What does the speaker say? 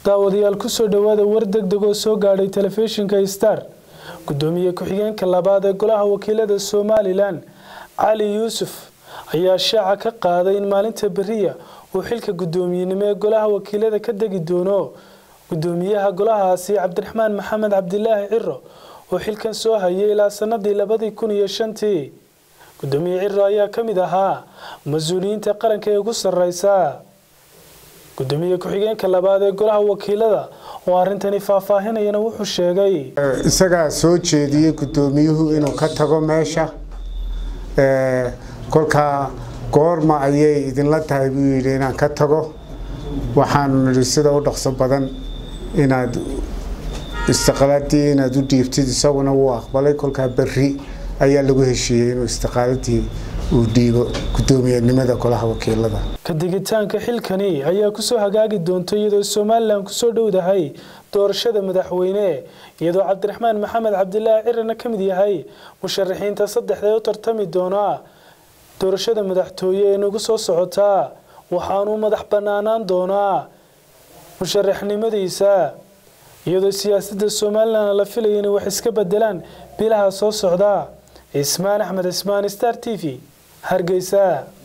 daawadayaal kusoo dhowaada war degdeg oo soo gaadhay telefishinka star gudoomiye ku-xigeenka labaad ee golaha wakiilada somalilan cali yuusuf ayaa shaaca ka qaaday in maalinta beriya uu xilka gudoomiyenimo ee golaha wakiilada ka degi doono gudoomiyaha golahaasi cabdiraxmaan maxamed cabdilaahi ciro oo xilkan soo hayay ilaa sanadii labadii kun iyo shantii gudoomiye ciro ayaa ka mid ahaa mas-uuliyiinta qaranka ee ugu sareysa gudoomiye ku-xigeenka labaad ee golaha wakiilada oo arintani faahfaahinayana wuxuu sheegay isagaa soo jeediyey gudoomiyuhu inuu ka tago meesha kolkaa goorma ayay idinla tahay buu yidhi inaan ka tago waxaanu nidhi sida u dhaqso badan inaad istiqaaladii inaad u dhiibtid isaguna wuu aqbalay kolkaa berri ayaa lagu heshiiyey inuu istiqaaladii uu dhiibo gudoomiyenimada golaha wakiilada kadigitaanka xilkani ayaa kusoo hagaagi doonta iyadoo somalilan kusoo dhowdahay doorashada madaxweyne iyadoo cabdiraxmaan maxamed cabdilaahi cirana ka mid yahay musharaxiinta saddexda ee u tartami doona doorashada madaxtooye ee nagu soo socotaa waxaanuu madax banaanaan doonaa musharaxnimadiisa iyadoo siyaasadda somalilan la filaya inay wax iska bedelaan bilaha soo socda cismaan axmed cismaan star t v hargeysa